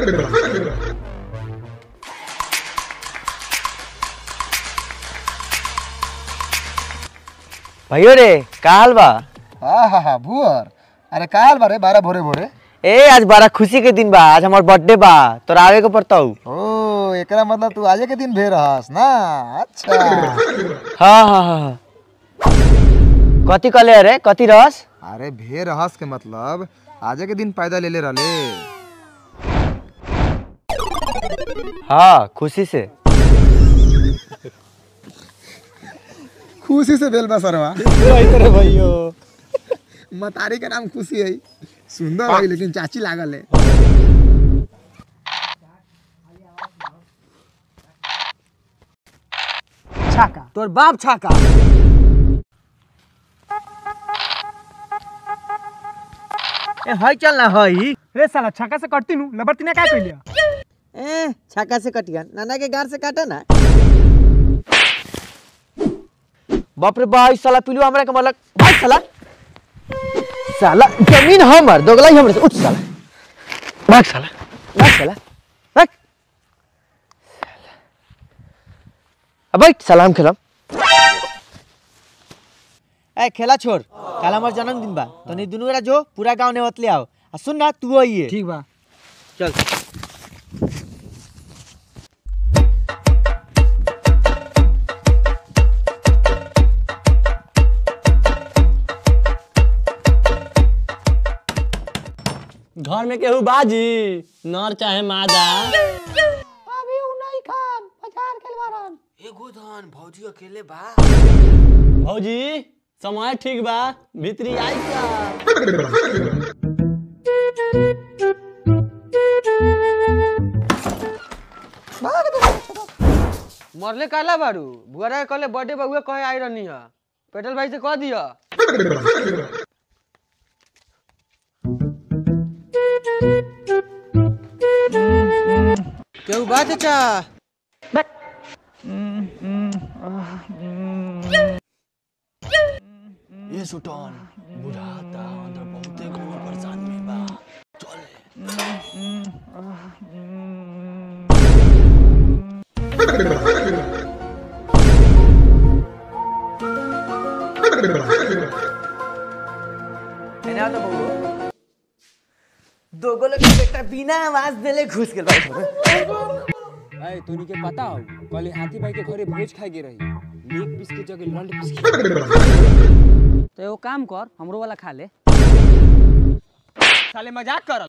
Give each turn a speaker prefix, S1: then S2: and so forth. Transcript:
S1: भैयो रे का हाल बा
S2: हाँ हाँ हाँ भुअर अरे का हाल बारे बारह भोरे भोरे
S1: ए आज बड़ा खुशी के दिन बा आज हमार बर्थडे बा तोरा आवे के पड़ताऊ
S2: ओ एकरा मतलब तू आजे के दिन भे रहस ना अच्छा
S1: हाँ हाँ हाँ हाँ। कथी कहले रे कथी रस
S2: अरे भे रहस के मतलब आजे के दिन पैदा ले ले रहले
S1: हाँ खुशी से
S2: खुशी से बेल बा सरवा
S1: रे भैयो
S2: मतारी का नाम खुशी है सुंदर है लेकिन चाची लागल है
S3: छाका तोर बाप छाका
S1: ए हई चल ना हई
S3: रे साला छाका से कटती नु लबरती ने का कइलिया
S1: ए छक्का से कटिया नाना के गार से काटा ना बाप रे भाई साला पिलू हमरा के मलक भाई साला साला जमीन हमर दोगला ही हमरे से उठ साला भाग साला भाग साला भाग अब बैठ सलाम खेलम ए खेला छोड़ कल हमार जन्मदिन बा तनी दुनू गोरा जो पूरा गांव ने ले आओ आ सुन ना तू आइए
S3: ठीक बा
S1: चल
S4: घर में केहू बाजी नर चाहे मादा
S1: एगो धन भौजी अकेले बा
S4: भौजी समय ठीक बा भीतरी आई का
S5: मरले काला बारू बुआरा के कहले बर्थडे बउए कहे आई रहनी है पेट्रोल भाई से कह दिया केहू बा चाचा
S4: ये सुटन बुढ़ाता अंदर बहुते कोनो परेशानी में बा चल
S1: एने आओ तो बबू दोगो लोग के बेटा बिना आवाज देले घुस गेल बा
S6: अरे तोनी के पता हो कल हाथी भाई के घरे भोज खाए के रही लीक पीस के जगह लंड पीस के
S3: तो एगो काम कर हमरो वाला खा ले
S5: साले मजाक कर